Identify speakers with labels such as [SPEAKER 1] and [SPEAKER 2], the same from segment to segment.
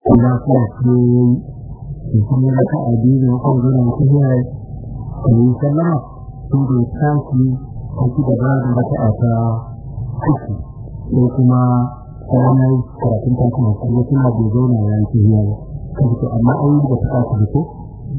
[SPEAKER 1] kuma kuma ce da kuma da ka addini ko gina ta ya yi sallama sun da tashi a ci gaba da raka a ta uku ko kuma ranar karatun ta kuma kuma kuma bai zauna ya yi tafiya ba kasu amma an yi da ta kasu da ko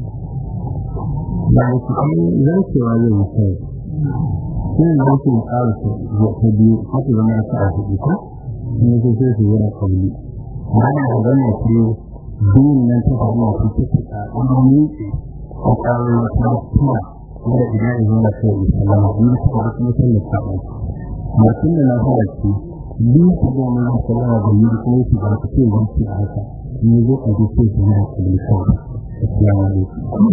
[SPEAKER 1] ba da su kai zarcewa zai yi sai sai da ke ƙara su ta biyu haka zama ta a hudu ko ne sai sai su yana kalli bayan da zama ce biyun nan ta faru a cikin ta kuma miƙe a ƙarar wata kuma wanda idan ya zama sai ya salama in ta kuma kuma sai ya saba mutum da na fara ce biyu ta zama na salama da yi kuma su ba ta ce wanci a haka ne zo a ji sai su yana kalli kawai assalamu alaikum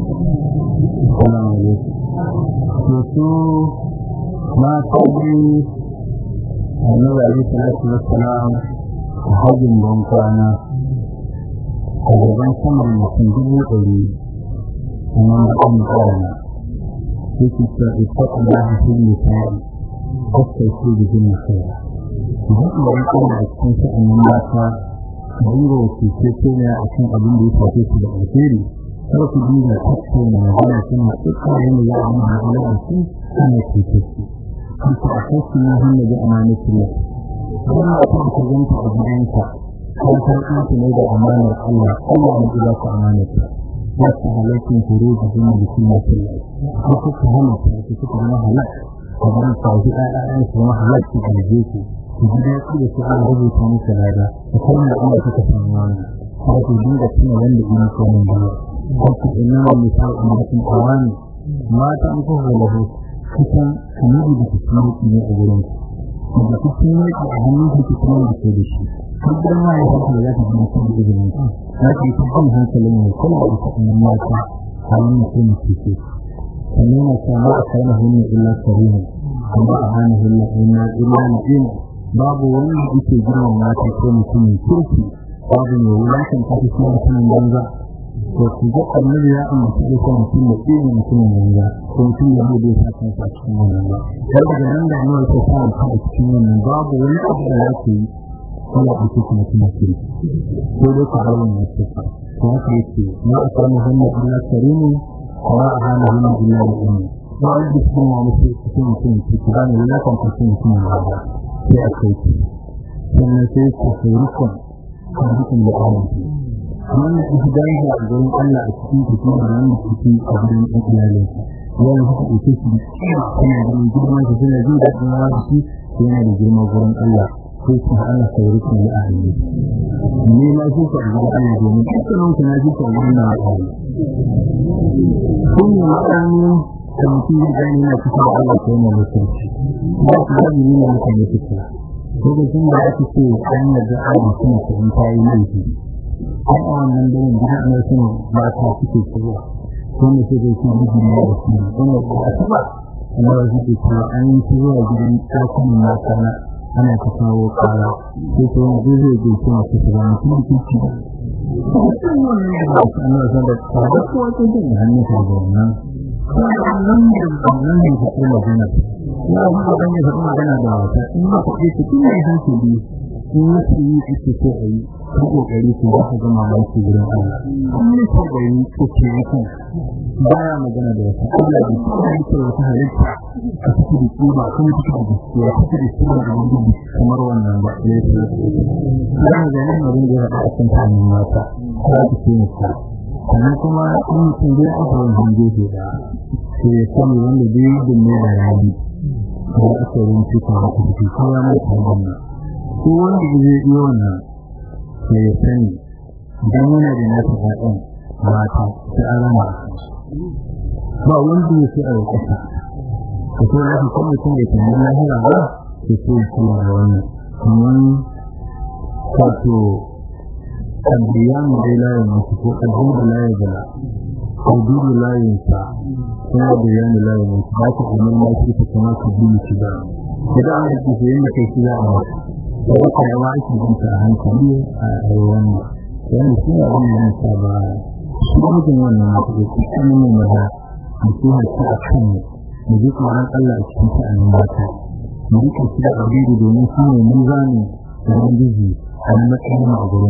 [SPEAKER 1] assalamu alaikum to mata biyu annabi alaihi salatu wassalam a hajjin ban kwana a gaban saman mutum dubu ɗari kuma mutum ƙarana yake cewa ita Allah shi ne sai kasta shi da jin nasara idan da ya kuma a cikin sha'anin mata dinga wasu ce ce ne a kan abin da ya shafe su da alheri kar ku dinga tattauna magana suna tsakanin da za a yi magana da su ana cutar su kanta a kasu na hannu da amanatin Allah kuma a kan ka zanta a gidanka kan karɓi ne da amanar Allah Allah ne ya ka amanata wasu halakin horo da zama da kuma Allah ko kuka halatta ku kuka zama halak kamar ka ji ayyan su zama halak ku da je ku ku ji da ku da su an rubuta muku lada ku kuma da Allah kuka samu wannan ko ku dinga tuna wanda ina so mun ba ko ku inna wa misal ummatin awani mata an ko halahu kusan kamar da kuma ne a gurin ku da kuma ne a hannun ku kuma da ke da shi kullum ma ya fara da zaka ji kuma da izinin ku na ce ku kan hankalin ne kuma da kuma mata halin mutum ke ce sannan na samu a kai mahimmin illa karimu kuma a hana hilla ina illa na'im babu wani da yake girman mata ko mutumin kirki babu mai wulakan ta fi mutumin banza to ku ga annabi ya ambaci da kan mutum da irin mutumin banza ko mutum da bai sa kansa a cikin wannan ba har daga nan da annabi ta sa ta a cikin wannan babu wani abu da yake yi kuma a cikin mutum kirki ko dai ka bar wannan sifa to haka yake ma akramu hannu illa karimu wa ahana hannu illa bi'in ba wani da cikin wa mutum cikin mutum kirki ba ne wulakan ta cikin mutum banza sai a kai sannan sai ku saurikon kan dukkan da awanci wannan ihdan da gurin Allah a cikin cikin wannan cikin abin da iyalin wani haka ita shi yana da girman shi yana jin daɗin wani shi yana da girman gurin Allah ko shi Allah sauri kan ya ahli ne ma shi ka ga Allah domin dukkan ku na ji kan wannan ahli kun yi ma'ani da mutum ya gani na kusa da Allah ko yana mutunci ba ku da ni ne mutum ne kusa lokacin da ake ce an yarda Allah kuma kun tayi laifi a wannan daren da ana son ba ta suke cewa kuma sai dai kuma miji ne da shi kuma ba ta ba amma da shi ce an yi shi zuwa gidan ɗakunan mata na ana ta kawo ƙara sai ta wani zai zai zai kuma su shiga mutum da kici ba ana son da tsada ko wata jin hannun ta ga wannan wannan da wannan ne ta kuma magana ya ba ga ne ta magana da wata in ba ku ce kin ne hankali in yi yi ake so a yi ta kokari ko ba ka ga mamaki gurin Allah kuma ko da yi ko ce kan baya magana da wata Allah da shi ne ko wata halitta a cikin kuma kuma cikin gaskiya ta da shi da wani kamar wannan ba ya ce dan ga nan mun ga a cikin tanin mata ko ta ce ne sannan kuma in mutum zai aka wani hange ke da sai ya sani wanda zai yi dinne da rabi da aka rinci ta haka ciki kowa na ta wannan ko wanda zai yi wannan sai ya sani idan yana da nasa ƴaƴan mata sai an rama ba wanda ya fi a ƙasa ko ko ya fi mutum da kan lahira ba sai sai ya kula da wannan kuma wato الديان لا يمسك الحمد لا يزال الدين لا ينسى kuma الديان لا يمسك ba ta kuma ma shi ta kuma su bi shi ba idan an yi shi yanda kai shi za a masa da wata yawa ake jin ta hankali a wannan yana shi ne abin da nasa ba shi mutum wannan mata da shi kan ne maza mutum ta a kan mu mu ji tsoron Allah a cikin sha'anin mata mu rike shi da abin domin shi ne mizani da ubangiji a matsayin a gurin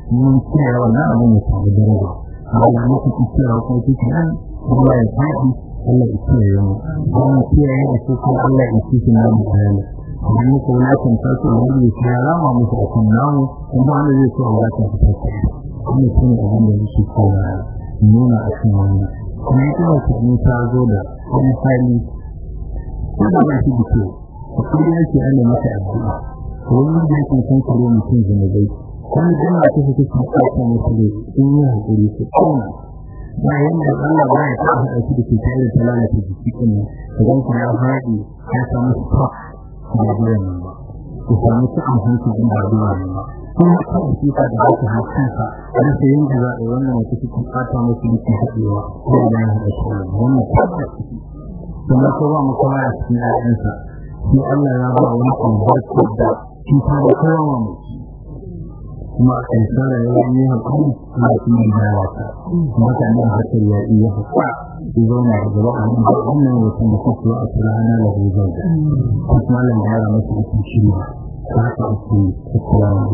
[SPEAKER 1] mun kiyaye wannan abin ya samu daraja amma mu kuke kiyaye kuma kuke nan Allah ya faɗi Allah ya kiyaye mu kuma kiyaye da su kuma Allah ya kiyaye na mu bayani idan muka wulakan farko wanda ya kira rama musu a kan namu kuma wanda zai so a wulakan su farko kuma shi ne abin da yake kowa nuna a kan wannan kuma ita wata in ta zo da wani hali wanda ba shi da kyau a kullum yake ana masa addu'a wani da yake san kare mutum zanabai kuma dan da take take tsaka musu ne in yi hakuri su kuma bayan da Allah ba ya ta hada shi da ke tare da lalata jiki din idan kuma ya haɗi ya samu stock da biyan nan ba ku samu cikin hanci din da biyan nan ba kuma ta shi ta da haka hakanka da sai yin da za a wannan wata cikin fata musu da ke haɗewa ko da ya haɗa shi wannan tabbata kuma ko ba mu kuma ya cikin ayyansa shi Allah ya ba wani albarka da shi ta da kowa mu kuma a kaisara ya yi haƙuri kuma kuma ya wata mutane a hakar ya iya haƙa su zauna a gaba a nan wannan wata da kuka a turana da huzar da kuma malam ya rama su cikin shiri ta haka ake tattara da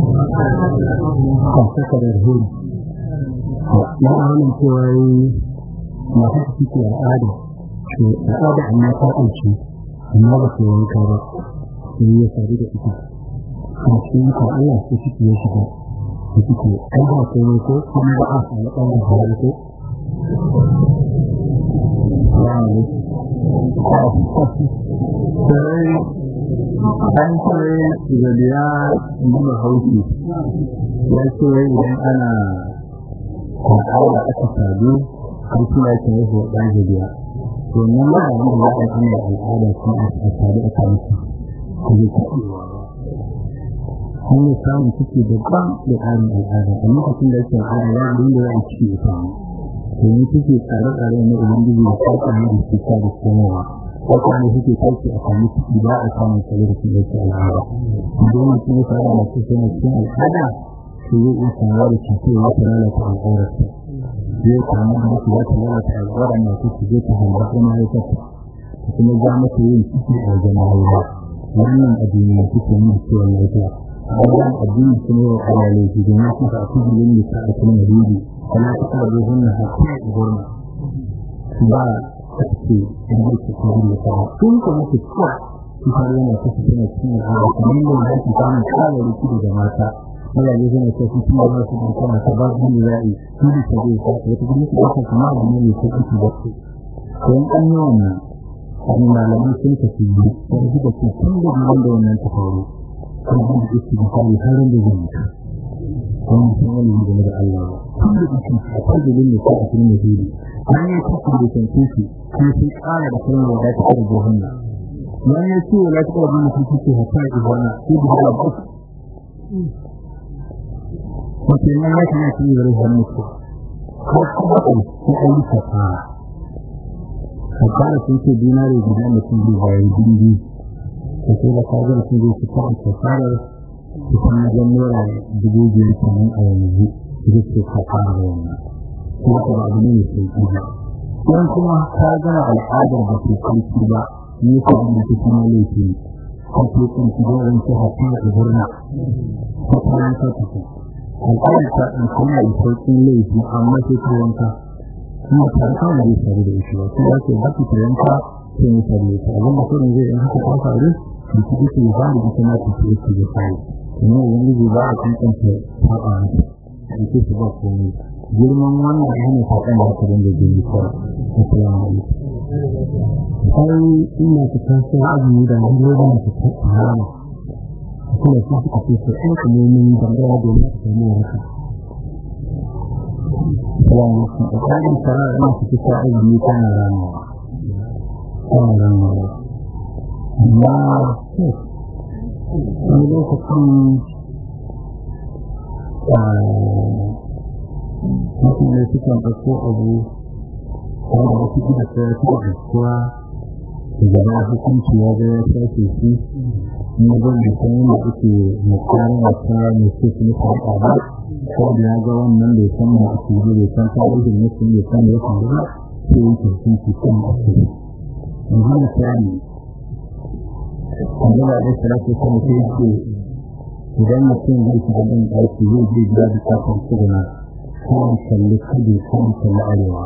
[SPEAKER 1] kan sakarar huri ya ahalin cewa yi masu suke al'ada to al'ada amma ta ɗauke amma ba su wanka ba sai ya sadu da ita a cikin ka Allah sai suke ya shiga da suke ai ba komai ko kuma ba a samu ɗan da hawa ko sai an ce da biya duba hauki ya ce idan ana kwakwara aka sadu har suna ke yi wa ɗan biya domin ba a yi da ya ɗan al'ada sun a sadu a kansu ko zai kaɗewa hanyar samun ciki daban da tsarin al'ada a lokacin da yake al'ada ya abin da za a ciki ya samu domin suke tsare-tsare na ubangiji da sauƙa ne da suka da komowa wata ne suke sauƙi a sami ciki ba a samun tsare da suke yake al'ada idan mutum ya fara masu suna cikin al'ada su zai iya samuwa da cutar ya ta lalata al'aurarsa zai samu da su za ta lalata al'aurar masu su zai ta hamba kuma ya kasa kuma za mata yin ciki a wajen mahaifa wannan addini ne suke nuna cewa lafiya wannan addini sun yi wa alalai su domin su ta kudu yin da ta kuma rigi kana ta kada zai hunna haƙi a gurma ba ta ce in da ke kudu da ta sun ka mutu kuwa su fara yana ta su tana cikin al'ada kamar yadda ya ke samun kare riki da mata mazaje suna ta su tuna ba su da kana ta ba su da za'i su da ta zai sa wata gudu su ɗauka kuma abu ne mai sauƙi su basu don an yi wannan abin malamai sun tafi yi wani da ke tun da wanda wannan ta faru kuma da yake da kare harin da zai mutu kuma sun wani game da Allah ba kuma da yake a kwadilin da ko a cikin mazuri an yi cikin da kan kishi kuma sun kara da kalmar da ta kare johanna yan ya ce wala ta kare mutum kishi hatta ibana ko da Allah ba ko ce nan ya kana cikin da ruwan mutu ko kuma ko an yi kafara kafara sun ce dinare guda mutum biyu bayan dindi da ke da kagar su zai su ta kafarar su kuma ga naira dubu biyar kenan a yanzu da ke kafara da wannan kuma ka ba abu ne mai sauki ba don kuma ka gana al'adar da ke sauki ba ne ka abin da kuma laifi ne ka ke kan su da wani ta hafi da gurna ta kayan ta tafi al'adar ta ɗin kuma da sauƙin laifi amma sai ta wanka kuma ta kan da ya faru da shi ba sai ya ce ba ta yanka sai ya faru da abin da kuma zai in haka ta faru da kuma ke ba da ita na ta ce su da sai kuma ubangiji ba a tantance saba mata da ke su ba komai girman wannan hana saƙon da haka da gini ko assalamu alaikum sai ina ta taso azumi da hanyoyin da ta harama kuma su suka ce su ɗan kalmomin dangane domin su samu waraka Assalamu alaikum. A tsarin shara'a ina su kisa azumi tana ramawa. Tana ramawa. amma wani lokacin mutane sukan ɗauko abu wanda wasu gida ta ya fi gaskuwa da gaba hukunci ya ga ya shafe shi kuma zan da san yadda ake mutane wata mai ce su nufa a ba ko da ya ga wannan bai san da ake yi bai san tarihin mutum bai san da ya faru ba sai yake hukunci kan ake yanzu misali Allah da salatu kuma sai yake idan mutum zai shiga ɗin ɗaki zai je gida da kafin tsuguna kan kalli kudu kan kalli arewa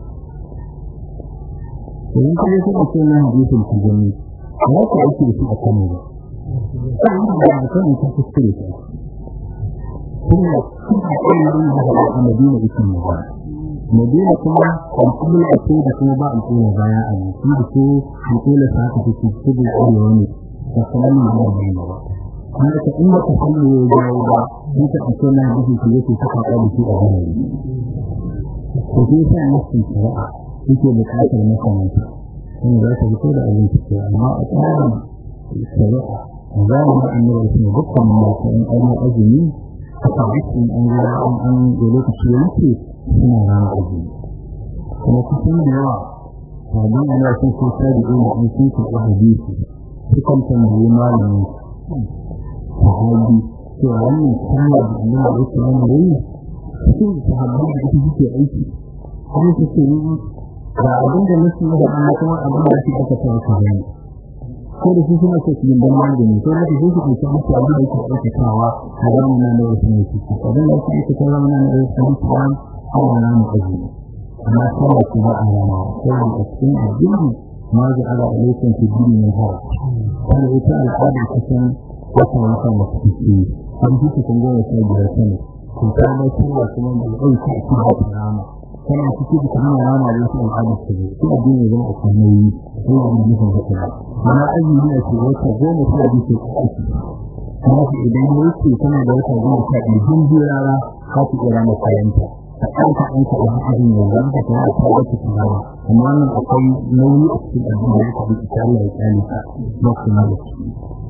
[SPEAKER 1] idan ka je kuka ce na hadisin ku gani ba ka ake da shi a kanu ba kan da ba kan ta kuskure ta kuma kuma ilimin da ba a madina ikin ne ba madina kuma alƙibla a ce da kuma ba alƙibla baya a nan shi da ko alƙibla sa ta fi kudu arewa ne da kuma nan ba ba ba kuma ka inda ka san me ya jawo ba in ka ake na hadisi ke yake saka ka da shi a gare ko sai sai mutum shari'a yake buƙatar makamanta in za ta fito da abin ciki amma a tsarin shari'a za mu ga annabi sun dukkan mata in an yi azumi aka wuce an ga an an da lokaci yake suna rana azumi kuma kusan da yawa sabon ana sun so ta da ina an sun ko hadisi sukan tambayi malamin sahabi cewa wannan kaya da annabi ya ce wannan yayi cikin sahabbai da suke aiki kuma suke yi ga abin da nake yi da Allah kuma abin da suke aka tawo ka gani ko da su suna so su yi dan magani ko da su su ke samu su abin da yake aikatawa a gaban nan da wasu ne su abin da yake aikatawa zaman nan da wasu ne su an hawa na mu kaji amma sai su ba a rana ko da cikin addini ma ga ala alaikum fi dini ne ha kana ita al'ada kusan wata wata da suke an ji kun ga wata biyar sani kun ta mai kuma kuma da aiki a cikin rana kana ciki da kana rana da su al'ada su ne ko abin ya zama a kanayi ko abin da zai fara amma azumi ne ce wata goma ta bi ce kuma idan yake kana da wata goma ta bi din jirara ka ku kira na kayanta a kanka an ka da azumi ne zan ka ta ta wata tsara amma nan akwai nauyi a cikin abin da ka bi ta Allah ya kani ka ba ku na da shi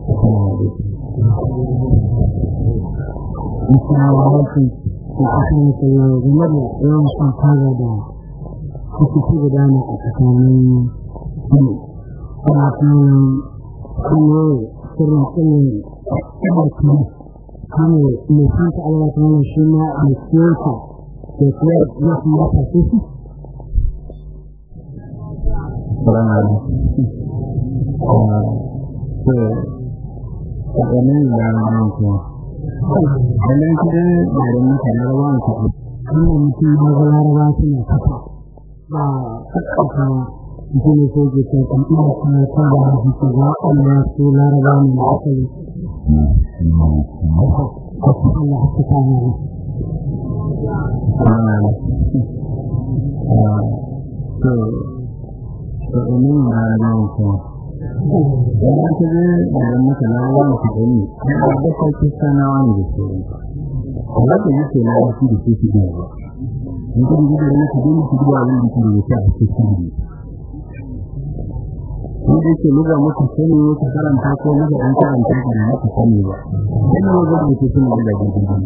[SPEAKER 2] Assalamu alaikum. ko kasance ta yau game da yawan shan taba da suke ci gudana a tsakanin kuma ana kuma kuma sirrin tsayin ɗaukar kame mai san ta alawa ta wani shi na alkiyarsa da kuwa ya fi mata su su
[SPEAKER 1] Salamu alaikum. Wannan da ranar kuma. Wannan kira da da mutane rawan ku.
[SPEAKER 2] wannan mutum ya ga laraba suna kafa ba kakkafa mutum ne sai ke kan kan ina kuma ta da hadisi ga Allah su laraba ne na asali Allah haka ta ne
[SPEAKER 1] So, so ini ada kuma. Wannan kira da da mutane rawan ku ne. Kuma da kai sana wani da su. Allah ya yi na wasu da su da ba. In kun ji da ne ku dole ku duba wani da ke da a cikin shi. Ko da ke luga muku sani ka karanta ko luga an karanta ka da muku sani ba. Dan ne ga da ke sani da gidan.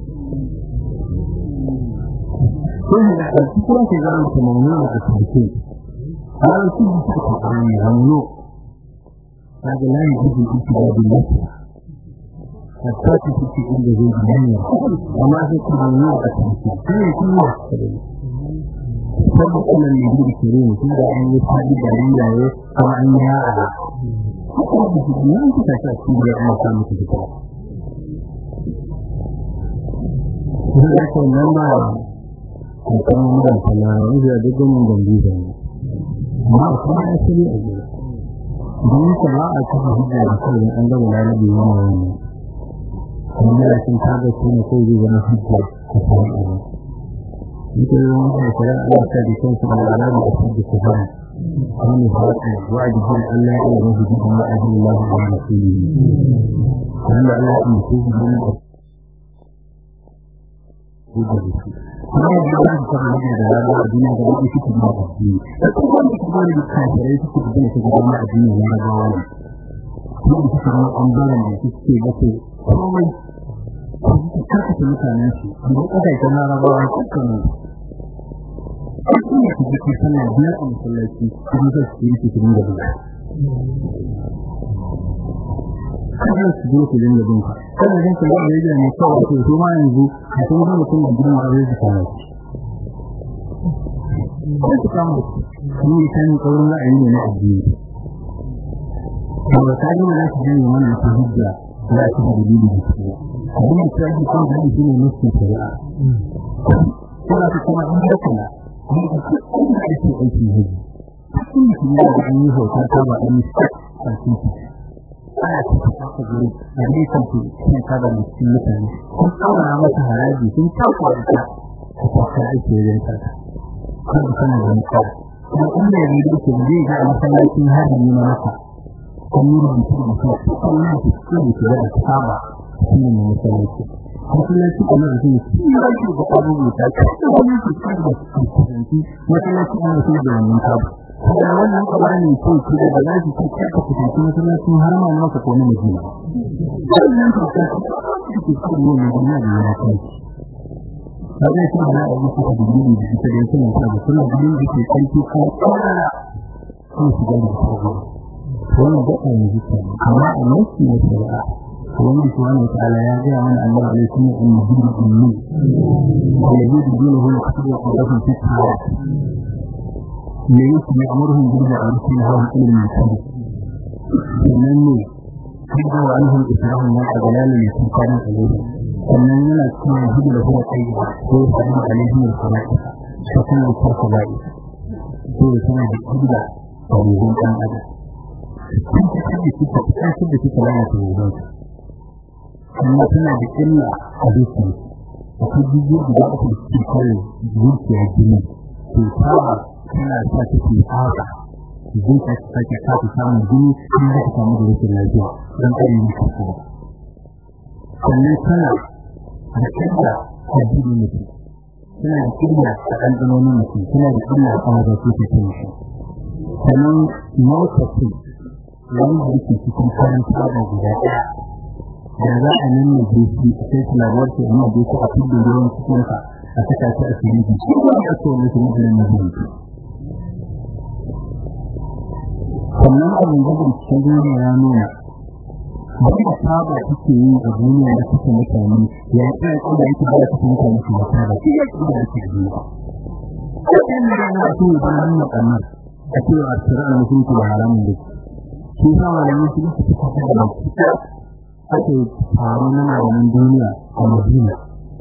[SPEAKER 1] Ko da a cikin ke ga an kuma mun da cikin. Har su ji su ka an hannu. Kaga lai ji ji da billahi. hatta ta cikin inda zai ji hanya amma sai ku nuna a cikin sai ku yi sabbi kuma ne da kire ne tun da an yi fadi da riyaye kuma an yi ya'a kuma da shi ne ku ta ta cikin da amma samu ku ta kuma da kan nan ba ko kuma mun da sallawa da duk mun gambi da ne amma kuma ya sani a gida don sana'a ta hujja da kai an ga lalabi wannan wannan da sun kaga su ne ko zai zama hujja a kan abu ita yi wani da kira Allah ta da kansu da alamu da su da kufara wani fata wa da jin Allah ya yi mafi jikin wa ajin Allah da wani su yi wanda Allah ya yi su yi wani da hujja da su kuma da ya yi ta hujja da rana a duniya da wani suke da addini da kuma wanda su bane da kafirai suke da su da addini na rabawa ne kuma su samu ɓangaren da suke gafe komai karkata mutanen su da ƙasashen larabawa dukkanin su ne su jiki sallah biyar a masallaci kuma zai su yi cikin da buga kada su zo su dinga bin ka kada jin ka da yaji ne kawai ko to ma yanzu a sun ga mutum da gidan aure su kana ko su kama ni kan kaurin ra'ayi ne na addini to ta ga da su yi mana ta hujja za su da dalili da su abin da ta yi kan gani shi ne nufin shari'a kuma su kuma in da kula ne da su kuma da su aiki ne cikin da kuma da an yi hoton ta ba an yi a cikin ana cikin haka guri a ne kan su cikin ta da cikin mutane sun tsawara mata haraji sun tafa da ta ta tafi aiki wajen ta kan da sanar da mutuwa kuma inda ya rido ke zai ga masallacin harbi na masa kan yi rubutu da mutuwa kan yi rubutu da ke da saba shi ne mai masallaci masallaci kuma da zai ci ya shi da abubuwa ta ce da wani ke ci da kusanci masallaci kuma da da wannan sabu da wannan kabani ko ki da za ki ci ka kusanci masallacin harama na maka ko na madina wannan ta ce ki ci ne mai duniya da ya kai kaga shi da abu ko da dalili da ita da yake nan da kuma dalili da ke kanki ko ko shi da shi wannan da kan yi shi amma annabi ne shari'a wani subhanahu wataala ya ga mana Allah alaihi sunna in din ummi alladhi dinuhu yaqtadi qadafan fi hayat ne yake ne amurhum bil ma'ruf wa nahyun 'anil munkar sannan ne kada wa anhum israhum wa adlalun yasqana alayhi sannan yana cikin hidda da kuma kai ko sanin alaihi wa sallam sakon da farko bai ko kuma da hidda da ruhun dan adam kun ta da kika ta da kika lalata ruhun amma tana da illa a dukkan akwai jijiyoyi da aka ci kare zuciya jini to ta tana sa ta ke haka zuciya ta sake sa ta samu jini in za ta samu da rashin lafiya don kare yi ka kuma sannan tana da illa a jini mutum tana da illa a ɗanɗanonin mutum tana da illa a wajen su ta kai shi sannan mota ce wanda yake cikin kayan tsaba guda ɗaya da za a nan ne shi sai kula da wasu amma da yake a cikin ruwan cikin ka a saka shi a cikin shi ko da so ne kuma da ne shi sannan a yanzu da cikin duniya ya nuna wanda saba take yi a duniya da cikin mutane ya tsaya ko da yake da cikin mutane su ba saba shi ya da yake duniya kan da na so da nan kamar a cewa asirar mutunci da haramun da shi sa malamin su suka fada da ake taro na malamin duniya a Madina.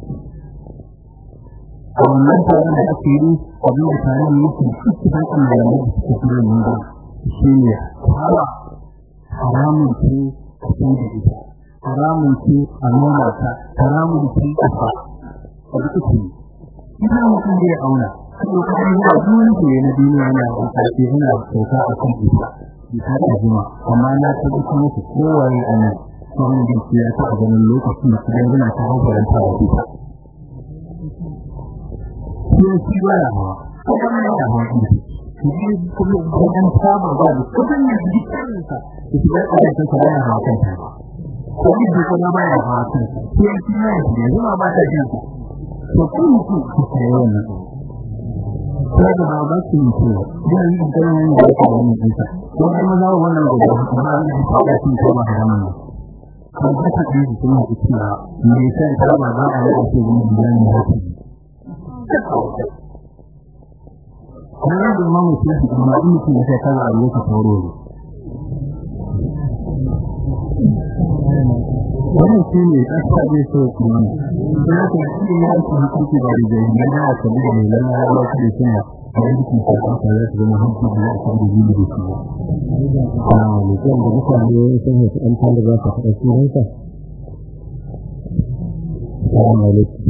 [SPEAKER 1] A wannan taron da ake yi abin da taron yake cikin kan malamai da suke fara nuna shi ne fara haramun ce a san da ita, haramun ce a nuna ta, haramun ce a fa, a duk ce. Ina mutum zai auna, kuma kuma yana duniya ke na duniya yana da ƙarfi yana sauka a kan ita, ita ta jima, amma na tabbatar musu kowaye a nan sauran da ya ta a ganin lokacin da su dangana ta hankalanta da ita. Sai shi ba ya hawa, kuma ya hawa ita. Shi kuma idan saba ba da kudin da jikinsa da shi da ƙasar ta ya hawa kanta. Ko ni da kuma ba ya hawa kanta. Sai shi ya yi da zuma ba ta jinsa. To kun mutu ku tsaye wannan. Kuma da ba su yi ce, zai yi ganin da ya kawo wannan ɗinsa. Ko kuma za wannan gobe, amma an yi ta ƙasar ta ba da wannan. kan haka ɗin su suna cewa me sai ta ba za a yi ake yin biyan da haka kuma da mamu sai su kuma in mutum ya sai ta ga abu ka tauro ne wannan shi ne ƙasa zai so kuma ne ya ta shi ya ci hukunci da rijiyar da ya ta bi da mai lalla ya ba da suna a yanki ta ƙasa za su zama hankali da ya ta da jini da shi mutum da mutane sun haifi ɗan tanda za su faɗa sunansa? Salamu alaikum.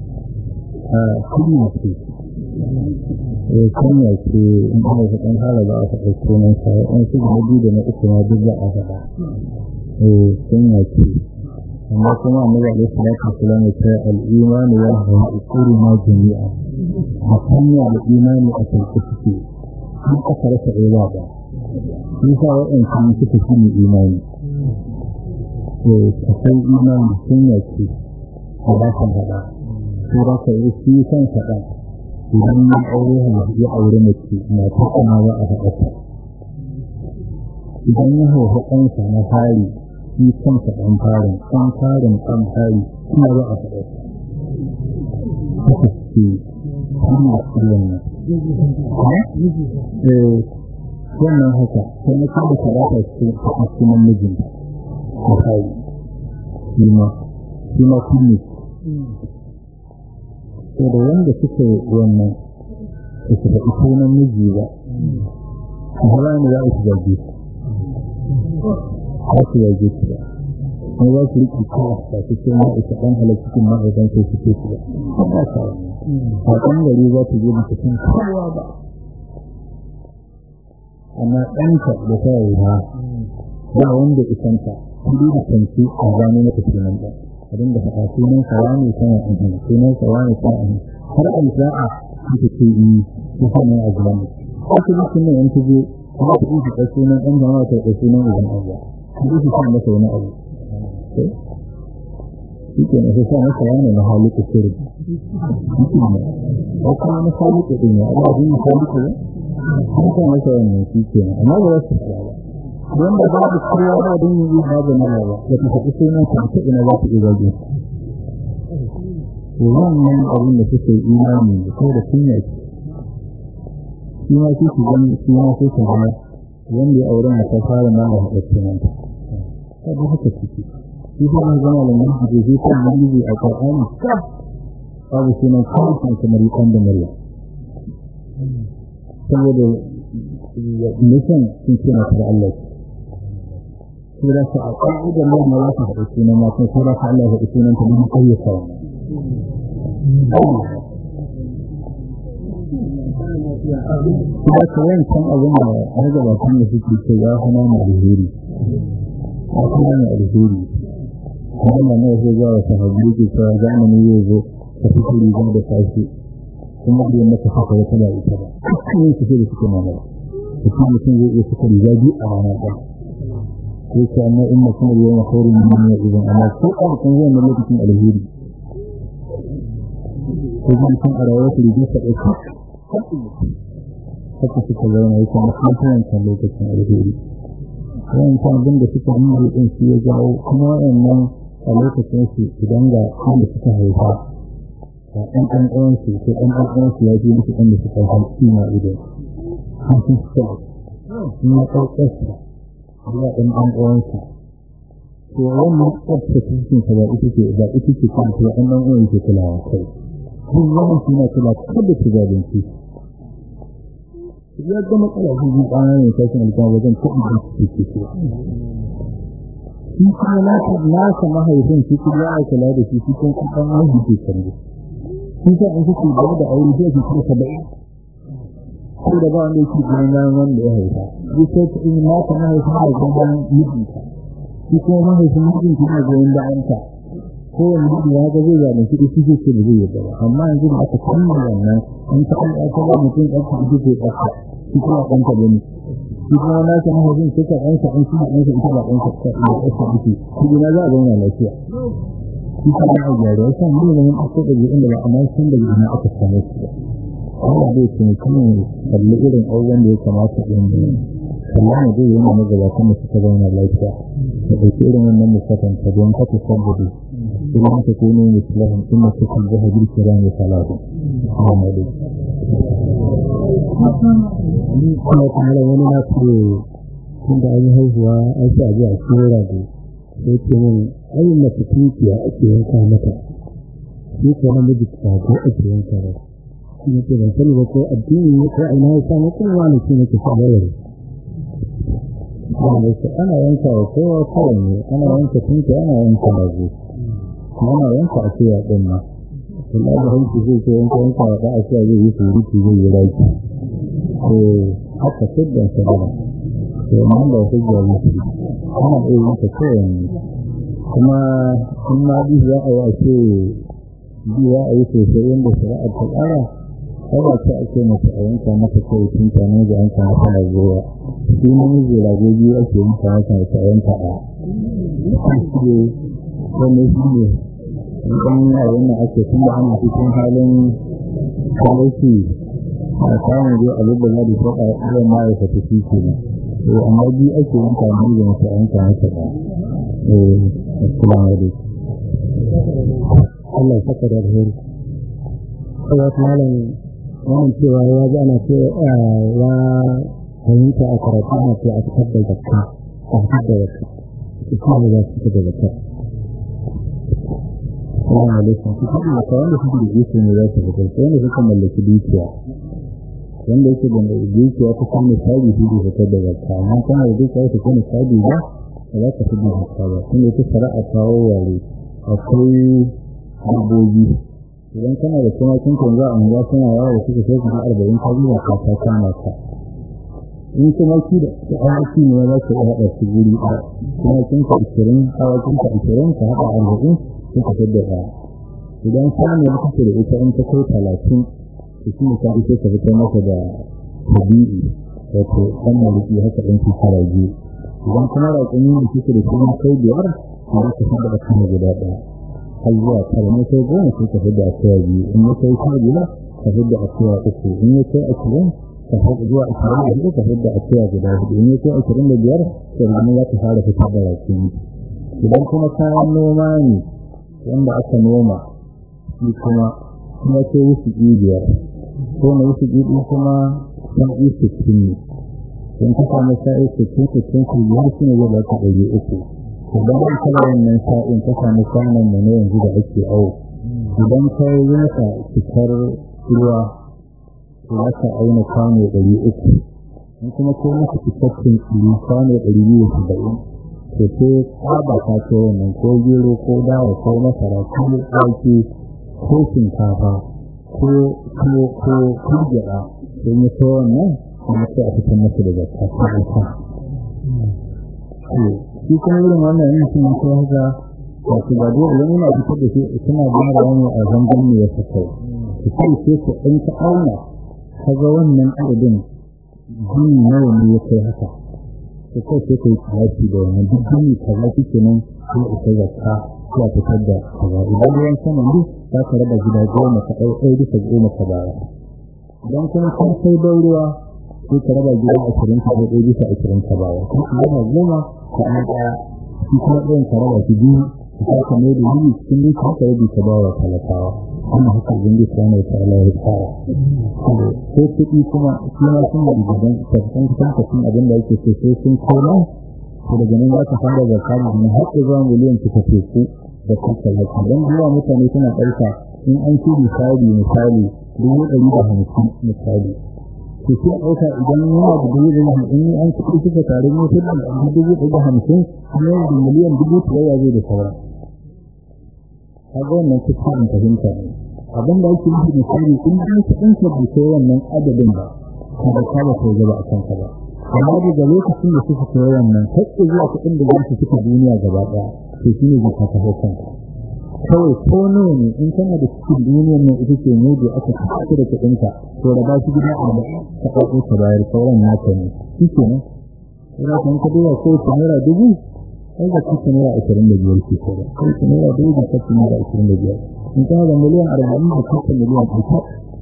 [SPEAKER 1] Kunya ce. Kunya ce in an haifi ɗan tanda za a faɗa sunansa, in su na biyu da na uku ma duk za a faɗa. Kunya ce. Amma kuma a maza alaihi salatu wasalam ya ce al'imani ya hau ukuru ma jami'a. A kunya da imani a sauƙi suke. Sun aka rasa ɗaya ba. Nisa waɗansu suka fi ne imani. To, akwai imani sun yake a bakan faɗa. Ko ba ka yi shi kan faɗa. Idan ya aure ya aure mace na ta kama ba a faɗa Idan ya haifi ɗansa na fari, shi kansa ɗan farin, ɗan farin ɗan fari, kuma ba a faɗa Haka ce, shi ne wannan. wannan haka sai na kada talata cikin cikin mijin misali shi ma shi ma kunne to da wanda suka yi wannan su su faɗi sunan miji ba su hana ne za a su zage ba su zage su ba kuma za su riƙe kawo ba su ce ma isa ɗan halar cikin ma'aikan sai su ce su ba ba sa a ɗan gari za su je ba su san kowa ba amma ɗanka da ta yi ha ba wanda isanta kudi da kanci a gano mata sunan ba a dinga faɗa sunan sawa ne tana ahun sunan sawa ne tana ahun har a sa'a suka ce yi su hana a gano wasu bikin nan yan tuje kuma su ɗin fitar sunan ɗan jama'a ta ɗauki sunan idan abuwa su ɗin su sa masa wani abu shi ke na sa masa wani na halittu sirri shi ne ko kuma na halittu ɗin ya Allah bin halittu ya an sa masa wannan shi ke amma ba za su fara ba wanda babu kowa ba don yi babu na ba da ta faɗi sunan ka ta ina za ta iya zage to wannan abin da suke imani da kai da kunya ce shi ma shi su gani shi ma sai ka gani wanda ya aure ta fara ma da haɗa sunan ta ta da haka ciki shi kuma zama da mun ji shi kan mun a Qur'ani babu sunan kawai kamar yakan da Maryam saboda nisan sun ce mata da Allah sai da su a ƙarfi da mai ma za su haɗu sunan matan sai da su Allah haɗu sunan ta don ayyuka Kuma ka yankan abin da har gabatun da suke ce ya hana mu alheri. Ya hana mu alheri. Kuma na zai ga wa sahabbai ke cewa zamani zai zo ka fi riga da sashi kuma da yamma ka saka wata da ita ba. Kuma su ce da suke mamaya. Mutum mutum zai iya suka riga biyu a rana ɗaya. yake amma in mutum ya yi khairin min ya idan amma ko an kan zai na lokacin alheri ko zai san a rayuwar su da ta dauka haka suka zauna yake musamman kan lokacin alheri wannan kan abin da suka yi din shi ya jawo kuma wannan a lokacin su idan ga wanda suka haifa ga ɗan ɗan ɗan su ko ɗan ɗan ɗan su ya ji musu ɗan da suka haifa shi ma idan an sun suka yi na ɗaukarsa Allah ɗan ɗan uwansa to wannan tsafta cikin ka ba ita ce ba ita ce kan to ɗan ɗan uwan yake kulawa kai duk wannan shi na kula kada ki zalunci ya ga matsala shi ji ɗana ne sai kan alƙawari wajen kuɗi da su ke so shi kuma na ta nasa mahaifin shi kuma ya kula da shi shi kun ɗan mahaifi ke kallo shi sa in kuke gaba da aure sai ki kira saba'in ko da ba wanda yake ganin wanda ya haifa duk sai ta in naka mahaifin da ganin mijinka shi kuma mahaifin mijinki na goyon bayanka ko wani miji ya ga zai zane shi shi ce da zai yadda ba amma yanzu da aka kammala wannan in ta an aka ba mutum ɗan ka ita ce ɗanka shi kuma ɗan ka gani shi kuma naka mahaifin sai ka ɗanka an shi ɗanka ita ba ɗanka ta da ɗanka ita shi gina za a zauna lafiya shi kuma a gyara ya sa mu ne mun aka ɗaga inda ba amma sun daga ina aka samu su ba Allah zai ce kuma kalli irin abubuwan da ya kamata ɗin da Allah ne zai yana magabatan da suka zauna lafiya da ɗauki irin wannan musafanta don kata saboda idan ka kono misalahun inna ta kan zaha girki ran ya salatu Muhammadu kuma kamar wani na ce tun da an yi haihuwa an sa ji a cikin rago sai ce min ayin mace tunkiya ake yanka mata shi ko namiji ko ake yanka mata ne ke ban sani ba ko addini ne ko ina ya samu kuma wani shi ne ke sa bayar wanda su ana yanka wa kowa kawai ne ana yanka tunke ana yanka rago kuma ana yanka a cewa ɗin ma kula da hanki zai ce yanka yanka wa ɗa'a cewa zai yi surutu zai yi raki ko haka siddan sadara to nan da wasu jari ana iya yanka kawai ne kuma in ma bi za a yi a ce bi za a yi sosai yadda shari'ar ta tsara kawai ce ake mata a yanka mata kawai tun ta ne da yanka mata ragowa shi namiji rago biyu ake yanka mata ta yanka a shi ne wanda shi ne idan abin da ake tun da ana cikin halin talauci a samun dai abin da za da shaɗa irin ma'aikata shi ke nan to amma biyu ake yanka ne da mata yanka mata ba eh assalamu alaikum Allah ya saka da alheri. Allah malam wannan cewa ya ji ana ce ya fahimta a karatu na ce a fitar da zakka a fitar da zakka su kuma da za su fitar da zakka Assalamu alaikum. Kuka da ka wanda suke da iko ne za su fitar, sai wanda suka mallaki dukiya. Wanda yake da dukiya ta kan misali shi da fitar da zakka, amma kana da dukiya ta kan misali ba, ba za ka fi da zakka ba. Kuma ita shari'a kawo ware akwai dabbobi. Idan kana da kuma kin kan za a mu suna yawo suka sai kuma arba'in ka zuwa ka ta kama ka. In kuma ki da awaki ne za ka iya haɗa su guri ɗaya. Kuma kin ka ishirin, awakin ka ishirin ka haɗa arba'in sun ka fitar da ɗaya. Idan sani ya kace da ita in ta kai talatin, to shi ne ka ita ka fitar masa da tabi'i wato ɗan maliki haka ɗan ki fara biyu. Idan kuma raƙumi da kike da kuma kai biyar, to za ka fitar da kan guda ɗaya. Har zuwa tara ne kai goma sai ka fitar da akuya biyu. In ya kai sha biyar ka fitar da akuya uku. In ya kai ashirin ka fitar zuwa ashirin da hudu ka fitar da akuya guda hudu. In ya kai ashirin da biyar to yanzu za ka fara fitar da raƙumi. Idan kuma kayan noma ne wanda aka noma shi kuma kuma sai wasu biyar ko na wasu ɗiɗi kuma sa'i sittin ne don ka samu sa'i sittin sittin su biyar shi ne zai ba ka ɗari uku idan an kala wannan sa'in ka samu kwanan mu na yanzu da ake awo idan ka yi masa cikar ruwa to za ka auna kwano ɗari uku in kuma ko masa cikakken tsiri kwano ɗari biyu da saba'in to sai tsaba ta ce wannan ko gero ko dawa ko masara ko wake ko shinkafa ko ko ko kujera don ya so wannan kuma sai a fitar masa da zakka ko zakka shi kuma irin wannan yin sun ko haka wato ba dole wani na fitar da shi suna bayar wani a zangon ne ya saka su sai sai ku in ka auna kaga wannan adadin jini nawa ne ya kai haka to kai sai kai tafi da wannan duk jini kaza kike nan ko ita zakka ya fitar da kaza idan ruwan sama ne za ka raba gida goma ka ɗau ɗaya bisa goma ka baya idan kuma kan sai ban ruwa sai ka raba gida ashirin ka ɗau ɗaya bisa ashirin ka baya ko ka raba goma ka ɗan ɗaya shi kuma ɗayan ka raba shi biyu ka saka mai da yini cikin duka ka rabi ka bawa talakawa kuma haka ubangiji subhanahu wa ta'ala ya tsara ko kuɗi kuma shi ma suna da gidan tafiyan kusan kafin abin da yake so sai sun koma to daga nan za ka fara da kari ne har zuwa miliyan ta tafi ku da kuka laki don zuwa mutane suna ɗauka in an ci misali misali dubu ɗari da hamsin misali to sai a ɗauka idan yana da dubu ɗari hamsin in an kuɗi suka tare motar da dubu ɗari da hamsin kuma yana da miliyan dubu ɗaya zai da sauran kaga wannan kuskure fahimta ne abin da ake nufi misali in an kuɗin ka bai kai wannan adadin ba kada ka ba kai gaba a kanka ba amma daga lokacin da suka kai wannan hakki zuwa kuɗin da za su fita duniya gaba ɗaya to shi ne zaka taho kanka kawai ko nawa ne in kana da cikin duniyar nan ita ce ne da aka tafi da kuɗinka to da ba shi gida a da ka ɗauko ka bayar sauran naka ne shi ke nan ina kan ka duba ko ta naira dubu sai da kuka naira ashirin da biyar ke kora ko ta naira dubu da kuka naira ashirin da biyar in kana da miliyan arba'in da kuka miliyan ɗauka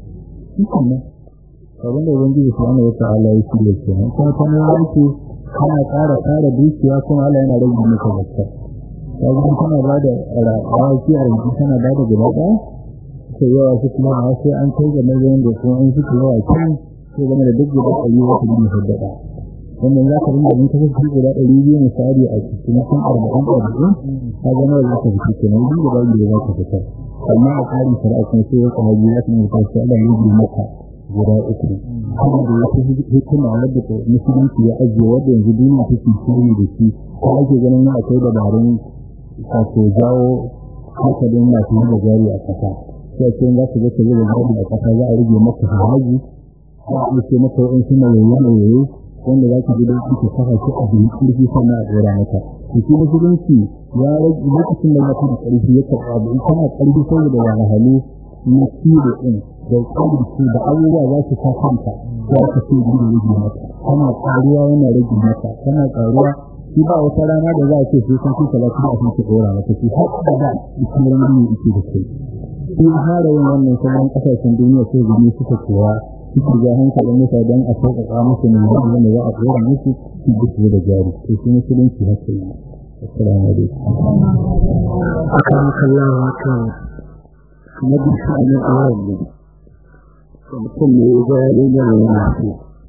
[SPEAKER 1] shi ke nan abin da ubangiji subhanahu wata'ala ya shi da kenan kuma kana yanki kana ƙara ƙara dukiya kuma Allah yana rage maka zakka kaga kana ba da rawaki a yanzu kana ba da gaba ɗaya sai yawa su kuma a sai an kai ga nazarin da kuma an suke yawa kan sai game da duk guda ɗari wata biyu haddada wannan za ka rinda in ka fi guda ɗari biyu misali a cikin kan arba'in arba'in ka ga nawa za ka fi kenan duk guda biyu za ka fitar amma a tsarin shari'a kuma sai ya kama biyu za ka nuna sai Allah ya yi maka guda uku kuma da wata hikima wadda ta musulunci ya ajiye wadda yanzu duniya take shiri da shi ko ake ganin ya akwai dabarun wato jawo hankalin masu yi da jari a ƙasa sai ce za ka ga ka yi da jari a ƙasa za a rage maka haraji za a ce maka wa'in suna yoyo-yoyo wanda za ka ji da ka saka shi a biyu ƙarfi sannan a ɗora maka to shi musulunci ya rage lokacin da ya da ƙarfi ya karɓa abu in kana ƙarfi saboda wahalhalu na ciwo ɗin da ƙarfi da abubuwa za su sa kanka za ka ce gudu rage maka kana ƙaruwa yana rage maka kana ƙaruwa shi ba wata rana da za a ce sai kan kuka lafiya a cikin ɗora maka shi har da da ishirin ne yake da kai shi har yin wannan sauran ƙasashen duniya sai gani suka kowa suke ga hankalin mutane don a sauƙaƙa musu ne da wanda za a ɗora musu su gudu da jari to shi musulunci haka yi assalamu alaikum
[SPEAKER 2] akan kallon haka na bisa na awon ne mutum ne ya ga yana yana so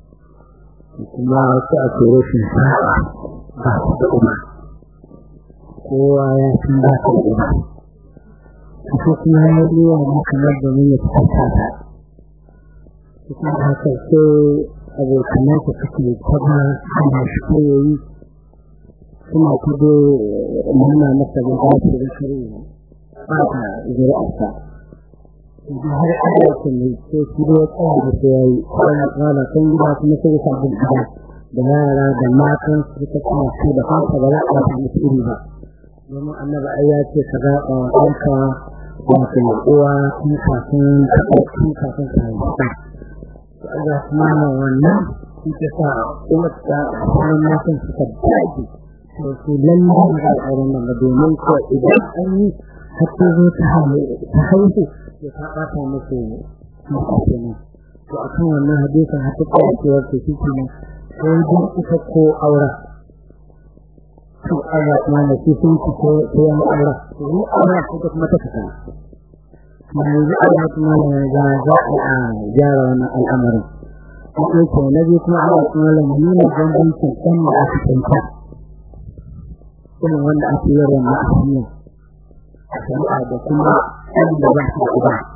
[SPEAKER 2] kuma sai a ce rashin sa'a ba su da umar kowa ya san ba su da umar ko kuma ya yi wa mu kamar domin ya tsaka ta kuma haka sai abokanan su suke kwaba ana shi koyoyi suna kudo nuna masa da za su da kare ba ta zuri'arsa idan har ana su ne sai su da tsaya da su yayi kuma kwana kan gida kuma sai su abin gida da yara da matan su suka kuma su da kansa ba za a ta musu iri ba domin annabi ai ya ce ka zaɓa wa ɗanka wato uwa tun kafin tun kafin ka haifa to Allah kuma na wannan shi ke sa uwar ta sauran matan suka dace to su lalle da al'auran nan domin ko idan an yi har ta zo ta haihu to ta ɓata musu mutu kenan to akan wannan hadisin har ta tsaya cewa to shi kenan sai dai ita ko aura to Allah kuma ne shi sun ci ko yan aura to ni aura ko kuma ta fita yanzu Allah kuma ne ga za a gyara wannan al'amarin ko ko na bi kuma Allah kuma ne nuna bambancin kan da aka tsanta kuma wanda ake yi wa ma'asiya a shari'a da kuma ɗan da ba su da ba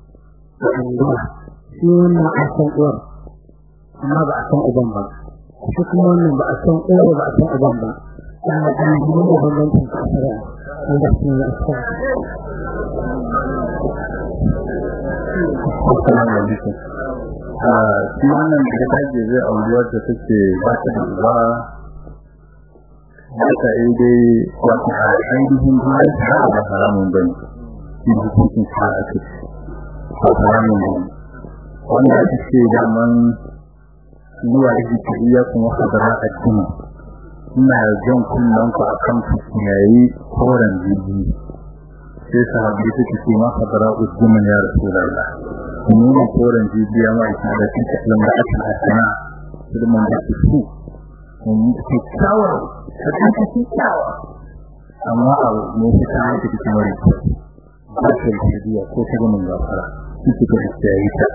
[SPEAKER 2] shi wannan a san uwar amma ba a san uban ba shi kuma wannan ba a san uwar ba a san uban ba ana ɗan yi da bambancin a shari'a wanda su ne a sa
[SPEAKER 1] Assalamu alaikum. Shi wannan da ta je zai auri wadda take ba ta da uba haka yi dai wata a ainihin duniya ta da haramun bane. Shi da hukuncin sa a ce ba haramun bane. Wanda ake ce daman zuwa da ke iya kuma hadara a cikin ina jan kunnen ku akan yayi koren jirgi sai sahabi suke ce ma hadara ujjuman ya rasulullah kuma koren jibiya ma ita da cikin kallon da aka hasana da mun da su mun ci tsawa da ci tsawa amma a mu fita da cikin wani ba ta jibiya ko ta mun gafara shi ke da yi ta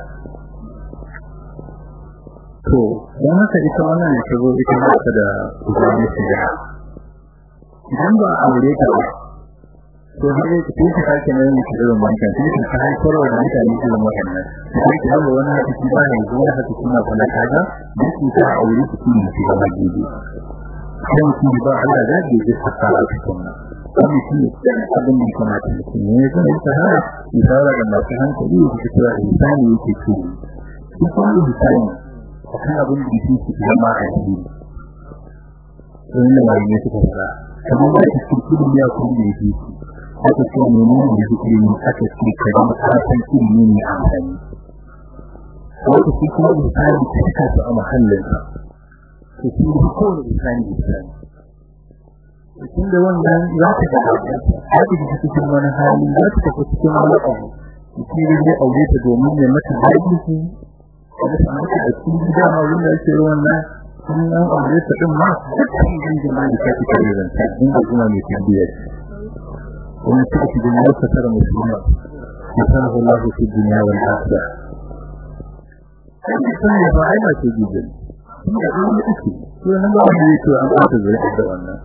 [SPEAKER 1] to dan haka ita wannan ne ta zo ita ba ta da uzuri shiga idan ba aure ta ba to har yake tun ka sake nan ne irin wancan tun ka kai koro da mutane irin wannan sai ka ga wani haka shi ba ne zuwa haka kuma kula kaga duk ta aure su ne shi ga gidi dan shi ba Allah da ke ji haka a cikin nan kuma shi ne abin da kuma ta ce ne ga ita ha isara da masu hankali da su kira insani yake ce shi kuma insani akan abin da yake zama a cikin wannan wani suka fara kamar da cikin ya kuma yake aka ce menene da zikiri aka ce kaji kasan ilimi ne amfani wata shi kuma misali ta cika su a mahallinsa to shi ne kowane misali misali tun da wannan za ta ga za ta ga cikin wani hali za ta tafi cikin wani abu shi ne zai aure ta domin ya mata daɗi su da ta mata da cikin gida ma wanda ake wannan sun an aure ta din ma dukkan jin jama'a da ta fi kare zanta in da kuma mai tambayar ومن تأتي بالله فترى مسلما يسره الله في الدنيا والآخرة كما سنة فعلا تجيبا هي أول أكي وأنا ما أعلم يتوى أن أعتذر إحدى أنا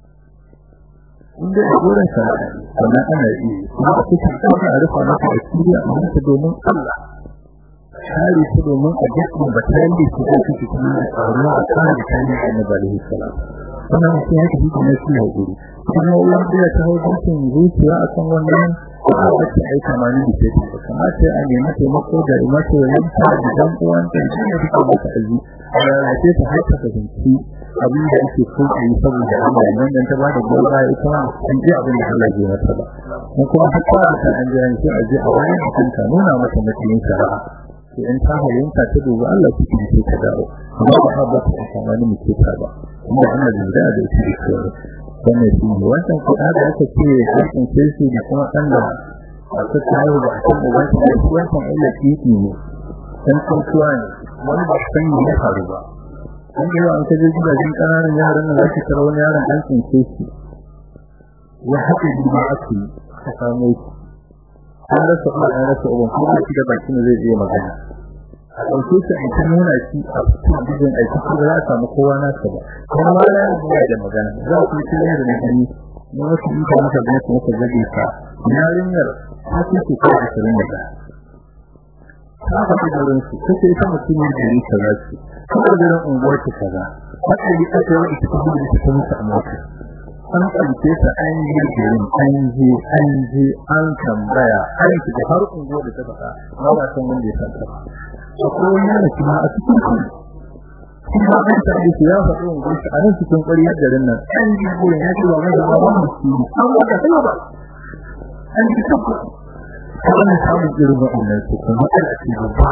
[SPEAKER 1] inda gurin sa wannan ana yi kuma a cikin kuma a rufa maka asiri a manta domin Allah shari su domin a jikin batali su da suke kuma a tsaro a kan da tani annabi alaihi salam wannan sai ya tafi kuma shi ya guri kuma wanda ya taho cikin zuciya akan wannan ba ta ai kamani da take ba kamata a nemi taimako da mace yanta da dan uwan ta shi ne take mata aji a ce ta haita ta binci abin da yake so a yi saboda Allah nan dan ta ba da gaba ita ma an ji abin da Allah ya mata ba mun kuma hatta da ta an ji an ce a ji a wani mutum ta nuna mata mutum shari'a sai in ta hayyanta ta duba Allah su ce ta dawo amma ba ba ta kamani mu ce ta ba kuma Allah da da shi ke wannan shi ne wannan kuɗa da aka ce hakan sai shi da kuma ɗan da aka kawo da aka da wani da shi wannan Allah titi ne dan kuntuwa ne wani ba san me ya faru ba an yi wa an kaje gidajen ƙananan yaran da zaki tara wani yaron an tsince shi ya haɗe jima ake ka samu shi an rasa kuma an rasa uban kuma shi da bakin zai iya magana a ɗauke shi a ta nuna shi a cikin bijin aiki ko za a samu kowa nasa ba kuma ma na yi da magana za ku yi cikin da nagani na wasu yi ta masa gani su masa zage ka yarinyar ta ce ce ko ashirin da ɗaya ta faɗi garin su ta ce ita mutumin gari kaza ce kuma garin unguwar ta kaza wata yi aka yi ita kuma da ta mutu a mota an ɗauke ta an yi garin an je an je an tambaya an shiga har unguwar da ta faɗa ba ba san wanda ya san ta akwai wani yana kuma a cikin kuma kuma an tabbata shi ya faɗi unguwar a nan cikin ƙwariyar garin nan an ji gurin ya ce ba mai zama wannan shi an wata sai ba an ji tabbata wannan samun irin waɗannan su kuma ana ce ba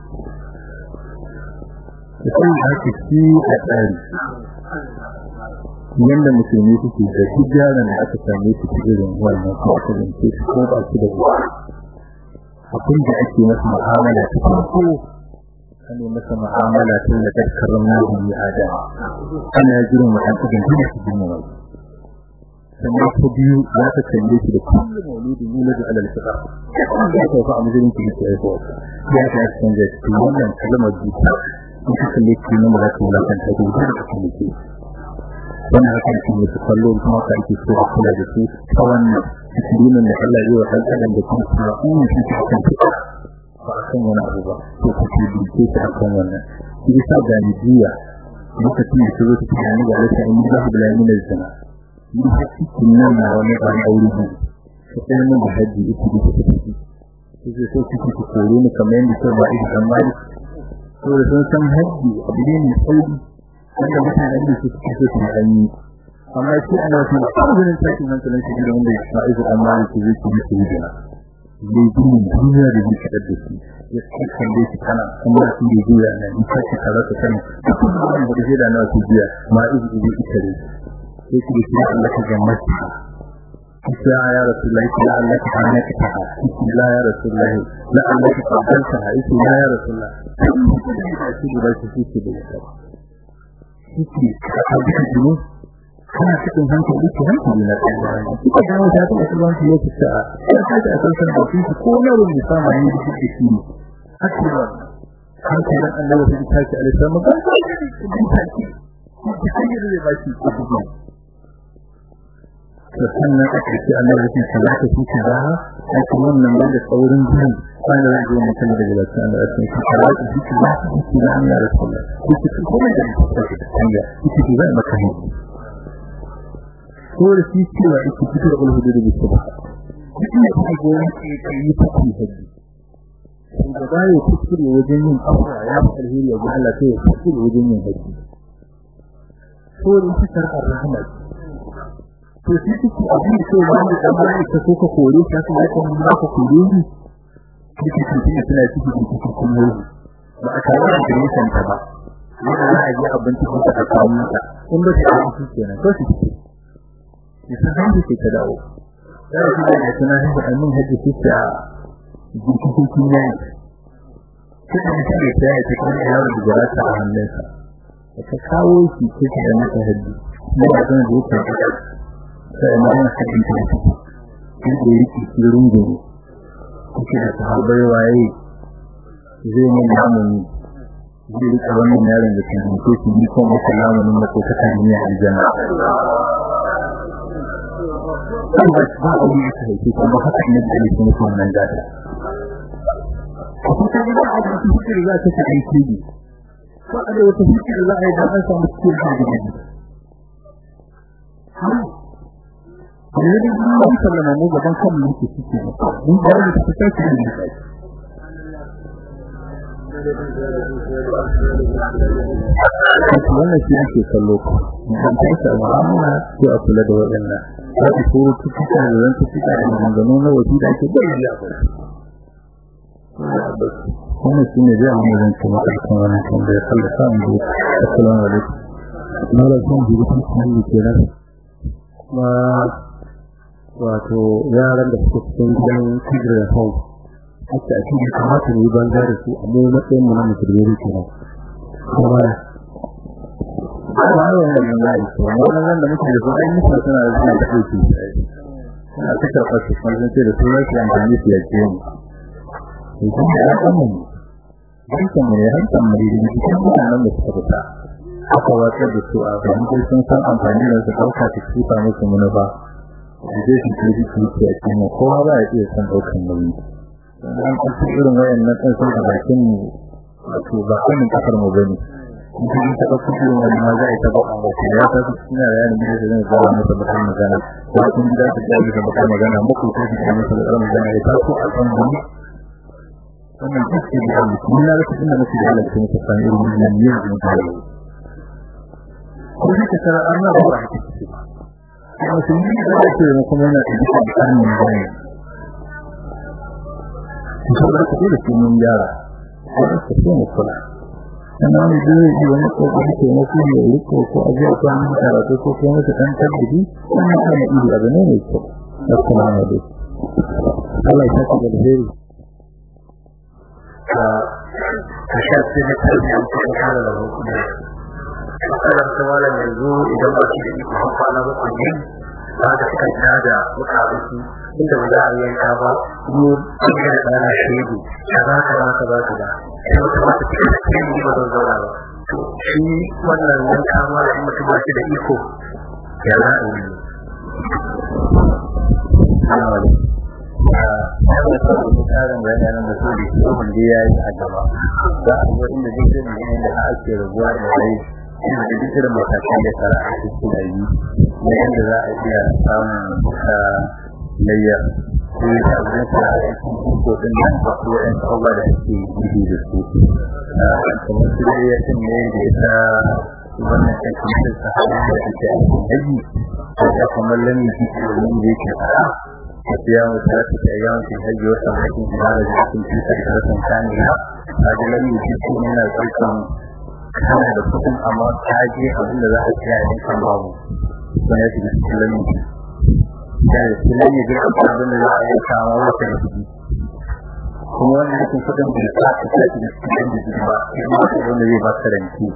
[SPEAKER 1] da sai da ake ci a tsari yanda musulmi suke da duk yaran da aka same su ci irin wannan ko aka zance su ko ba su da ruwa abin da ake masa mu'amala ta farko ana masa mu'amala ta da dakkarin nabi adam ana jiran wa ɗan adam da su jima wai sannan ta biyu za ta kalle shi da kullum mauludin yuladu alal fitra ya ta fa amjin ki ke ko ya ta canza shi wannan kalmar zuciya in ka kalle shi ne mu za ta wulakan ta gudu da kalle shi wannan haka ne su kallo kuma ka ake so a kula da su ta wannan dinin da Allah ya yi wa ɗan adam da kuma in shi ta kan ba a kan wani abu ba to ku ce dinke shi a kan wannan shi sa galibiya lokacin da su zo su tunani ga Allah in ba su bila min zina ni cikin nan na wani ban aure ne ko sai mun da haji ita da take ciki sai so kike ku kore ni kamar yadda sai ba ida dan mali to da sun san haji abu ne mai sauri wanda mutanen da su suke so su yi amma shi ana so a cikin sakin hankalin shi da wanda ya ida dan mali ke zai ci su yi da ne dinin duniya da yake da shi ya kan da shi kana kuma shi da duniya nan in ka ci kaza ka sani kuma da shi da nawa su biya ma izi izi ita ne sai ki ce Allah ka ga mace ya ya rasulullahi ya Allah ka hana ka ta la ya rasulullahi la Allah ka kaddanta ha isi ya ya rasulullahi shi da shi shi da ya shi ka kaddanta ne kana cikin hankali ki hankali na tsaye kuka ga wata ta kuma shi yake ta sai ka ta san san da shi ko na rubuta sama ne da shi shi ne hakika hankalin Allah ya ta ki alaihi ba ka ki ki hanyar da ba shi ko kuma sannan a cikin Allah ya ce za ka ci ba a cikin wannan ban da saurin jin wanda zai zo mutum da daga cikin Allah ya ce ka za ka ci ba ka ci da Allah ya ce ki ci kuma da hanya ki ci ba maka ne ko da shi cewa ki ci da ulhudu da bisaba duk ne ki ga wani ke yi ta ci haji in da ba ya kuskure wajen yin afwa ya fi alheri ga Allah sai ya kuskure wajen yin haji ko da shi sarkar rahama to shi kike abin da ke wani da mai ta ko ka kore shi ka yi kuma ba ka kore ni kike kike tana ciki da kike kuma ba a tare da permission ta ba yana za a yi abinci ko ta kawo mata in ba ta yi shi kenan ko shi kike yasa han da ta dawo da shi da tana hin da mun haji shi ta jiki kike ne kike da shi ta yi ta kuma yaro da jarata a hannunsa ka kawo shi kike da mata haji ne ba zan zo ka sai na yin haɗin ta shi da yake cikin gudu kuke da sahabbai waye zai mun namuni zai rika wannan yaron da ke ko shi ni ko masa namunin da ko ta kan yi aljanna kuma ba a yi ta haifi kuma haka ne da yake mutum nan gada kuma da a cikin fikir za ta kai kidi ko a da wata fikir za a yi da an samu cikin hadisi Jadi Allah sallama mu gaban kan mu ke ciki. Mun ga da su take da shi. Wannan shi ake kallo ko. Mun ta ta mu'amala ko a kula da wadannan. Za ku so ku tuka da zan tuka da maganganu na wasi da ake bayyana ba. Wannan shi ne zai amma zan kuma kan wannan kan da Allah sa mu. Assalamu alaikum. Malam san ji ku kan ni kenan. Kuma wato yaran da suke cikin gidan Tigray Hall haka a cikin kamata ne banza da su amma matsayin mu na musulmi ne kenan kuma ba ya da nan da su wannan da muke da su ai musu suna da suna da aiki suna ta karɓar su kuma sun ce da su rashi amfani su ya ce mu idan da ya mu hankan mu ne hankan mu ne da cikin mutanen da suka fita aka watsar da su a bayan sun san amfani da su ɗauka su kifa musu munufa je shi ke ji ki a cikin kowa ba ya iya san daukan nauyi dan an ci irin wayannan din sun da bakin wato ba kan kasar mu bane in ta ga kudi wannan ma za a ta ba a wasu ya ta suna da yanin da zai zama masa bakan magana ko kun da ta ga da bakan magana muku ko ki masa da magana ya ta ko a kan mu wannan duk da Allah mun na rasa inda muke da Allah kuma ta san irin wannan ne da muke da ko ne ta tara Allah ba ra ta ce kuma sun yi da ce mu kuma yana da dukkan karni ne ko da ku da mun yara ko da ku ne kula sannan wani zai yi wani kokari ke na su ne riko ko a jiya ko an karatu ko kuma su dan tabbidi wannan kana iri abu ne mai kyau assalamu alaikum Allah ya saka da alheri
[SPEAKER 3] ka shafi na tarbiyyar kuma kare da hukumar matsalar ta wala yanzu idan ba shi da iko har kwana bakwai ne ba da suka ta da mutane su inda ba za a yanka ba mu an ga da ɗana shaidu ka za ka za ka za ka da sai wata mata ta da ke yi ba zan zauna ba to shi wannan yanka ma in mutum ba shi da iko ya za a yi
[SPEAKER 1] wannan sabon tsarin bayanan da su da shi wanda ya yi a gaba za a zo inda duk da ne da ake rabuwa da rai ina da duk irin matakan da tsara a cikin da yi na yadda za a iya samun layya ko yi ta abin tsara a cikin ko din nan ba ko yan abubuwa da ake yi da su kamar su layya din ne da ita wannan cikin da ta hanyar da ake a cikin haji da kamar lamin jiki da wani da yake fara أيام ثلاثة أيام في الحج وسمعة هذا جاكم في سجرة ثانية هذا لم يجد من الحكم كان لكم أمر حاجة أظن ذا أشياء كان بعض سنأتي بالسلم كان السلم يجب أظن ذا أشياء كان بعض kuma wannan cikin kudin da ta ta ta da cikin da ba kuma wanda zai ba ka ranci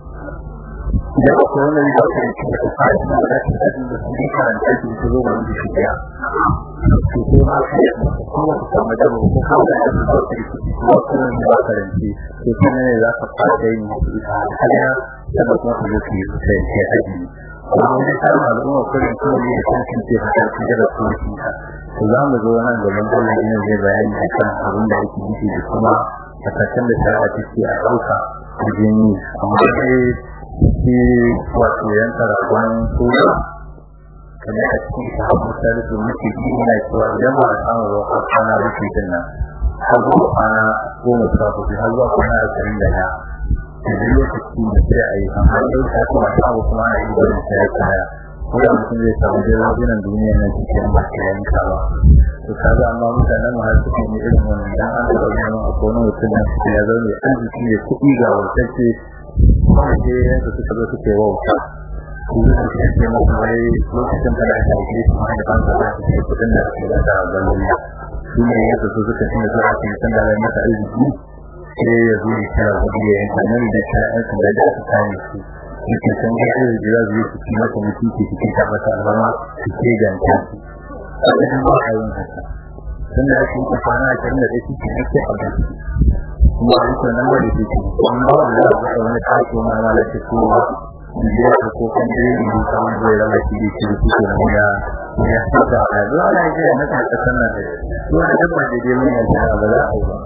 [SPEAKER 1] idan ko wanda zai ba ka ranci da ka fara da ta ta da su karanta shi su zo wani shi ya to ko ma ka kuma ka samu da ko ka da su ba ka ko kuma ne ba ka ranci to kuma ne za ka fara yin hanya da kuma ka zo ki sai sai haji kuma ne ta al'umma kullum kuma ne kan ce haka da su shi za mu zo nan gaban Allah ne zai bayani akan abin da yake nufi da kuma matakan da shari'a take a ɗauka wajen yi amma sai shi wato yanka rakon suna kamar a cikin sahabu salisu muke ji ina cewa idan ba a samu ba a kwana rufe din nan har zuwa kwana goma sha hudu har zuwa kwana ashirin da ɗaya da lokaci da sai a yi amma ɗau ta kuma samu kuma ana yi barin sai ya kaya wanda mutum zai samu da rajunan duniya na cikin masu yanka ba to kaga amma mutanen mu har suke ne irin wannan dan an da wani a kona mutum na cikin ya zaune arziki ne kuɗi ga wutacce kuma ke yanka suka zo suke wauta su zai suke ce masa wai lokacin da aka yi shi ma da ban da su ke kuɗin da ake da ganin su ne yanka su suka ce da aka yi san da rai masa arziki sai ya zo ya kira kuɗi ya yanka nan da shari'ar da da aka kame su yake san ga irin jira zuwa su ci masa mutunci su ci masa albarma su ce ganta su a cikin ba a yin haka tun da ake yi kwana a cikin da ɗaya su ci ake a gan su kuma a yankin nan wani su ci kuma ba wani da aka wani tashi ma ma da ke kowa biyar da ko kan da yin yi samun zai rama shi da shi da su ke ya ya fita a zuwa ana yi na kan kasan nan da zuwa da dabba da dai mun yanzu ba za a yi ba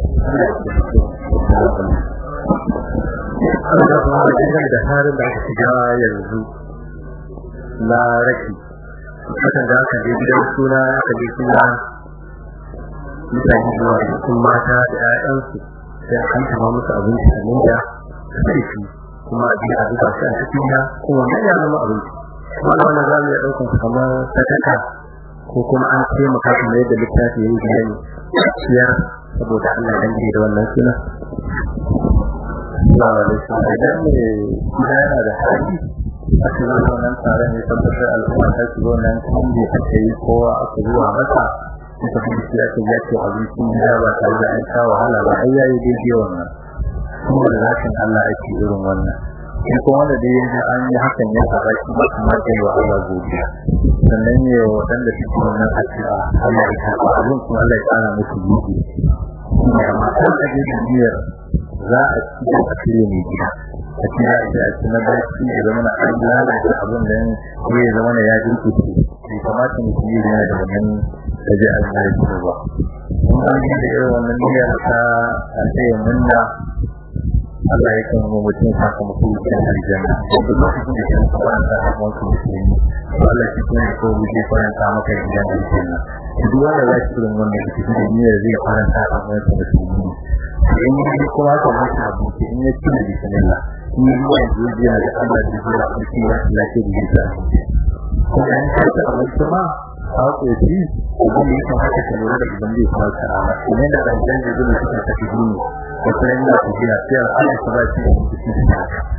[SPEAKER 3] an da kuma da da harin da aka shiga yanzu na raki hakan da aka je gidan suna aka je suna mutane zuwa da sun mata da 'ya'yansu sai a kan tama musu abinci a nan da sarki kuma a jiya a zuba shi a cikin ya kuma mai ya zama abinci kuma da wannan zamu iya ɗaukan su kamar sadaka ko kuma an taimaka kamar yadda littafi ya yi bayani ciyar saboda Allah dan da wannan suna
[SPEAKER 1] Assalamu alaikum. Idan ne gida yana da hali aka zo wannan taron ya tabbatar al'umma ta shigo nan kan da aka yi kowa aka zuwa masa ita kuma shi aka ya ce abincin gida ba tare da an sha wahala ba ai yayi daidai wannan. Kuma da zakin Allah ake irin wannan. Shi kuma wanda dai yanzu an yi hakan ya saba shi ba kuma da wa Allah godiya. Sannan ne waɗanda suke wannan addu'a Allah ya karɓa abin kuma Allah ya ƙara musu yi. Amma kan aje da niyyar za a ci da asiri mai gida a ci da a ci na barci da zama na an lalata abin da ya zama na ya jirki su
[SPEAKER 3] kamata mutum yi yana da wannan da zai almari su ba in an yi da irin wannan niyyar ta a tsaye munna Allah ya kan mutum sakamako cikin aljanna wanda lokacin da kan faranta a wancan musulmi to Allah shi kuma ya kowa zai faranta maka gidan aljanna duk wanda za shi irin wannan cikin da niyyar zai faranta a wancan musulmi in yi kuma ka mutu abinci in ya ci da bismillah in yi ruwa yanzu yana da Allah da zai abinci ya lafiya da zai kuma in ka ci abinci ma a ƙoci idan ya kamata ka lura da idan zai kuma ta'ala kuma yana da aljanna zai zai suka tafi duniya wata ran yana tafiya sai a Allah ta ba shi da cikin sa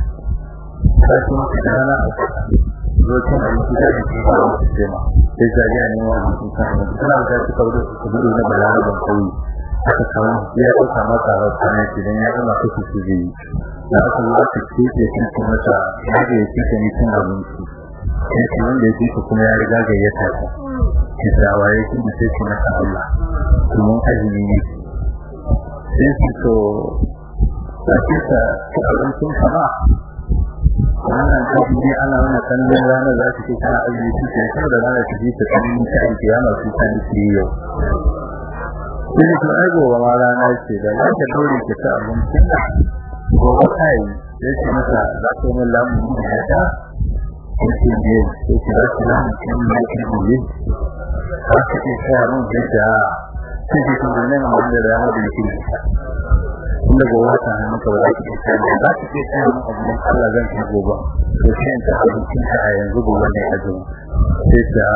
[SPEAKER 3] sai kuma da rana a lokacin da yake da shi da sistema sai ga ya ne wa mutum sa ne kana da shi kawo da gudu na balala ban kauye aka kawo ya dauka masa rawa ne idan ya zama kashi su zai da aka yi aka ce ce shi kuma ta ya ga yake ne cin abinci sai wanda yake kuma ya riga ga ya tafi kisawa yake da sai kuma ta Allah kuma azumi ne sai su to a kisa abincin kama wannan kaji ne ana wani kallon rana za su ce kana azumi su ke sau da rana su ji ta tsanin ta aiki ya masu ta nufi yau sai ne kuma gobe ma rana ce da za ta dore ki ta abincin da gobe ta yi sai su masa za ta yi lamun da ya ta yake ne sai ki za ki lamun kan mai kirgin za ka ce kaya mun da ta sai ki kuma nan wanda da rana da yake inda gobe ta hannun ka ba za ki ce kaya za ki ce kaya mun abu don Allah zan ci gobe to sai ta abincin ka a yanzu gobe ne a zuwa sai ta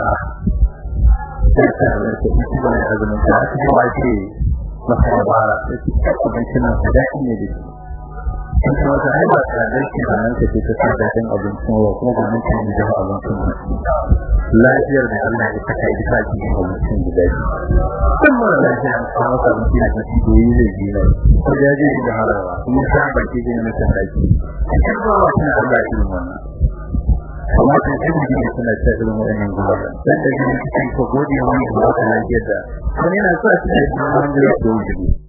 [SPEAKER 3] sai ta hannun ka ita ba ne a zuwa ta aka ce ba ce masa dabara sai ta abincin nan da daɗi ne da shi in kuma ta haifa ta da shi a nan take ta sa daɗin abincin wa kuma gwanin ta yi jawo abincin lafiyar da Allah ya saka ita ta cikin abincin da daɗi kun mara lafiya an kawo masa abinci da kashi doyi zai ji na ko ya je shi da harawa kuma ta baki zai na kan daki ita ba wa tana Allah irin wannan amma kan cikin jini suna ta irin wannan gudanar dan da jini cikin ko godiya wani da ba ta lafiyar da wani yana sa shi da wani da ya doyi